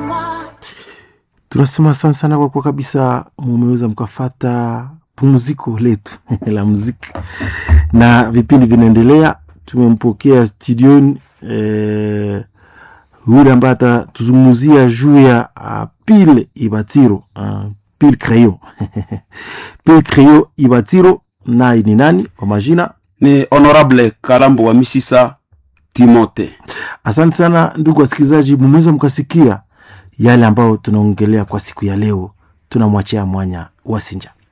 tunasema asante sana kwa kuwa kabisa mumeweza mkafata pumziko letu la muziki na vipindi vinaendelea tumempokea studioni eh, yule ambaye atatuzungumzia juu ya uh, pile ibatiro uh, pile creyo pile creyo ibatiro naye ni nani kwa majina ni honorable kalambo wa misisa timote asante sana ndugu wasikilizaji mumeweza mkasikia yale ambayo tunaongelea kwa siku ya leo tunamwachia mwanya wasinja